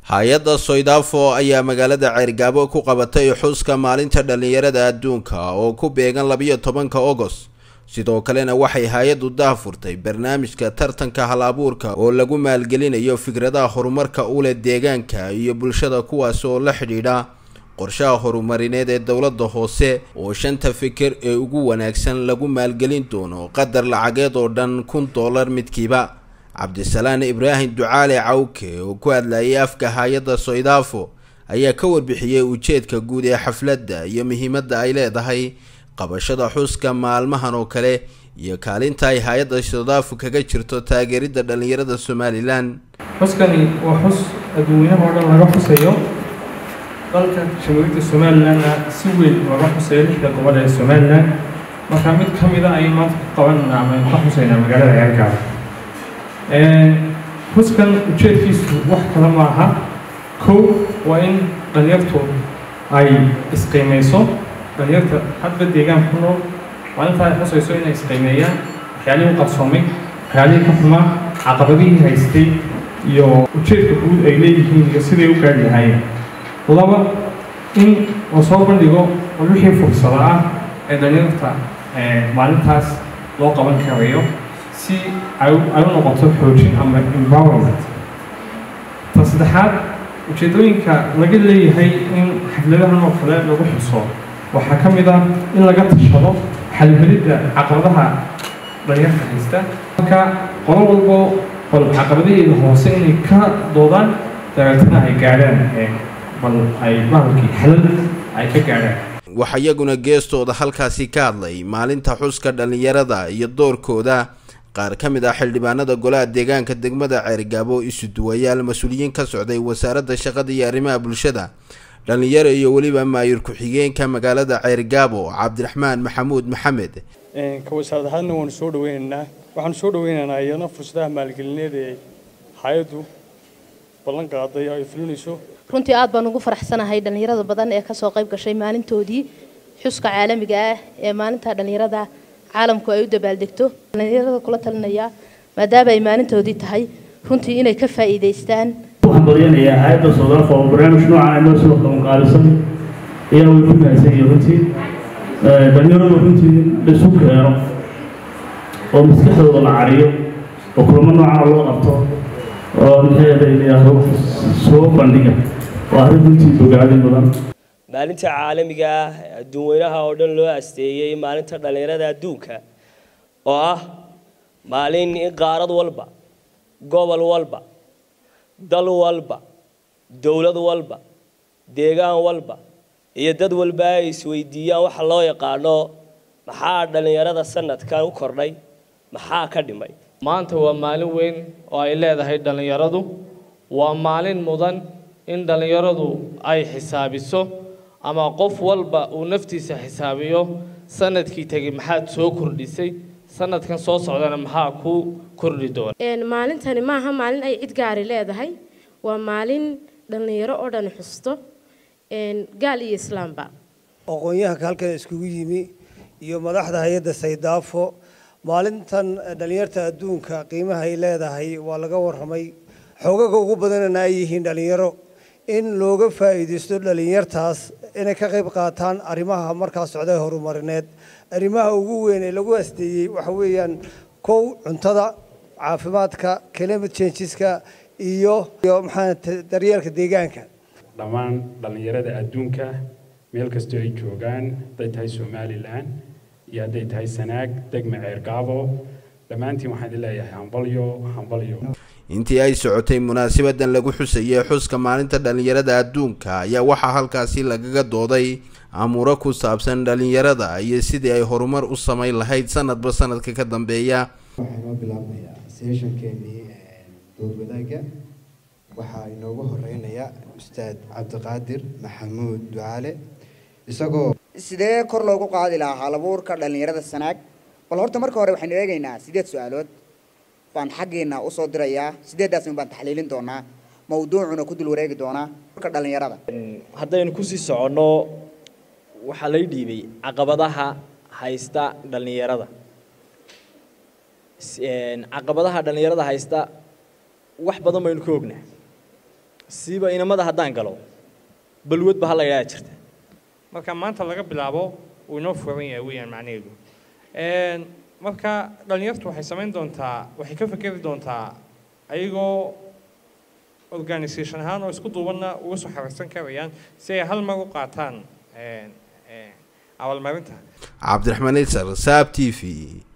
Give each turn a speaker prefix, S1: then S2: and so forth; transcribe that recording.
S1: hay-adda soydafo ayaa magaalada ceergaabo ku qabatay xuska maalinta dhallinyarada adduunka oo ku beegan labiyo tobanka ogost sidoo kalena waxay hay-addu daahfurtay barnaamijka tartanka hal abuurka oo lagu maalgelinayo fikradaha horumarka u leh deegaanka iyo bulshada kuwaas oo la xidhiidha qorshaha horumarineed ee dowladda hoose oo shanta fikir ee ugu wanaagsan lagu maalgelin doono qadar lacageed oo dhan kun dollar midkiiba cabdisalaan ibraahim ducaale cawke oo ku hadlayay afka hay-adda soydafo ayaa ka warbixiyey ujeedka guud ee xafladda iyo muhiimadda ay leedahay qabashada xuska maalmahan oo kale iyo kaalinta ay hay-adda soydafo kaga jirto taageeridda dhallinyarada somalilan
S2: xuskani waa xus adduunyaha oo dhan laga xusayo dalka jamhuuriyadda somalilanna si weyn looga xusayo lixda gobol ee somalilan marka mid ka mida ayay maanta ku qabanana ama aynu ka xusaynaa magaalada ceergaabo xuskan ujeedkiisu wax kale ma aha kow waa in dhalinyartu ay isqiimeyso dhalinyarta hadba deegaan ku nool maalintaa ay xusayso inay isqiimeeyaan waxyaalihii u qarsoomay waxyaalihii ka xumaa caqabadihii haystay iyo ujeedka guud ay leeyihiin iyo siday u gaari lahaayeen laba in la soo bandhigo wixii fursada ah ee dhalinyarta maalintaas loo qaban karayo si ay u noqoto xoojin ama empowerment ta saddexaad ujeedooyinka laga leeyahay in xafladahan oo kale lagu xuso waxaa ka mid ah in laga tashado xalhelidda caqabadaha dhalinyarta haysta marka qolo walbo bal caqabadaheeda hoose inay ka doodaan dabeetana ay gaadhaan bal ay bahalkii xalal ay ka gaadhaan
S1: waxaa iyaguna geestooda halkaasi ka hadlay maalinta xuska dhallinyarada iyo doorkooda qaar ka mid ah xildhibaanada golaha deegaanka degmada ceergaabo isuduwayaal mas-uuliyiin ka socday wasaaradda shaqada iyo arrimaha bulshada dhallinyaro iyo weliba maayir ku-xigeenka magaalada ceergaabo cabdiraxmaan maxamuud maxamed
S3: ka wasaarad ahaadna waanu soo dhaweynaynaa waxaanu soo dhaweynaynaa iyadana fursadaha maalgelineed ee hay-addu ballan qaaday ay fulinayso
S4: runtii aad baan ugu faraxsanahay dhallinyarada badan ee kasoo qayb gashay maalintoodii xuska caalamiga ah ee maalinta dhallinyarada caalamku ay u dabaaldegto dhallinyarada kula talinaya maadaama ay maalintoodii tahay runtii inay ka faa'iidaystaan
S5: waxaan badiyanayaa hay-adda soodalka oo barnaamij noocan ay noo soo qaban qaalisan ayaa way ku mahadsan yihiin runtii dhallinyaradu runtii laisu keeno oo maskaxdooda la cariyo oo kulamo noocana loo qabto oo maxeeda layidhaahdo soo bandhiga waa arrin runtii bogaadin badan
S6: maalinta caalamiga ah adduun weynaha oo dhan loo asteeyey maalinta dhallinyarada adduunka oo ah maalin in qaarad walba gobol walba dal walba dowlad walba deegaan walba iyo dad walba ay isweydiiyaan waxa loo yaqaano maxaa dhallinyarada sanadkan u kordhay maxaa ka dhimay
S7: maanta waa maalin weyn oo ay leedahay dhallinyaradu waa maalin mudan in dhallinyaradu ay xisaabiso ama qof walba uu naftiisa xisaabiyo sanadkii tegey maxaad soo kordhisay sanadkan soo socdana maxaa ku kordhi doona
S8: maalintani maaha maalin ay cid gaari leedahay waa maalin dhallinyaro oo dhan xusto gaal iyo islaamba
S9: aqoon-yahanka halkan iskugu yimi iyo madaxda hay-adda saydaafo maalintan dhallinyarta adduunka qiimaha ay leedahay waa laga warramay xoogaga ugu badanana ay yihiin dhallinyaro in looga faa'iidaysto dhallinyartaas inay ka qayb qaataan arrimaha markaa socday horumarineed arrimaha ugu weyn ee lagu asteeyey waxa weeyaan kow cuntada caafimaadka climate changeska iyo iyo maxaa daryeelka deegaanka
S10: dhammaan dhallinyarada adduunka meel kastoo ay joogaan hadday tahay somalilan iyo hadday tahay sanaag degma ceergaabo dhammaantiin waxaan idin leeyahay hambalyo hambalyo
S1: intii ay socotay munaasabadan lagu xusayay xuska maalinta dhallinyarada adduunka ayaa waxaa halkaasi lagaga dooday amuuro ku saabsan dhallinyarada iyo sidii ay horumar u samayn lahayd sanadba sanadka ka dambeeya
S11: waxaa inoo bilaabmayaa seeshankeenii dood wadaagga waxaa inoogu horeynaya ustaad cabdiqaadir maxamuud ducaale isagoo
S12: sidee kor loogu qaadi lahaa halabuurka dhallinyarada sanaag bal horta marka hore waxaynu eegaynaa sideed su-aalood baan xaggeena usoo dirayaa sideeddaas baan taxliilin doonaa mawduucuna ku dul wareegi doonaa ka dhallinyarada
S13: haddaynu kusii soconno waxaa lay dhiibay caqabadaha haysta dhallinyarada caqabadaha dhallinyarada haysta wax badan baynu ka ognaa siiba inamada haddaan galo balwadba hala idhaa jirta
S2: marka maanta laga bilaabo uu inoo furan yahay weeyaan macnaheedu Een, marka dhalinyartu waxay samayn doontaa waxay ka fekeri doontaa ayagoo organisation ahaan oo isku duubanna uga soo xaragsan karayaan si ay hal mar u qaataan een, een, abaalmarinta
S1: cabdiraxmaan isar saab t v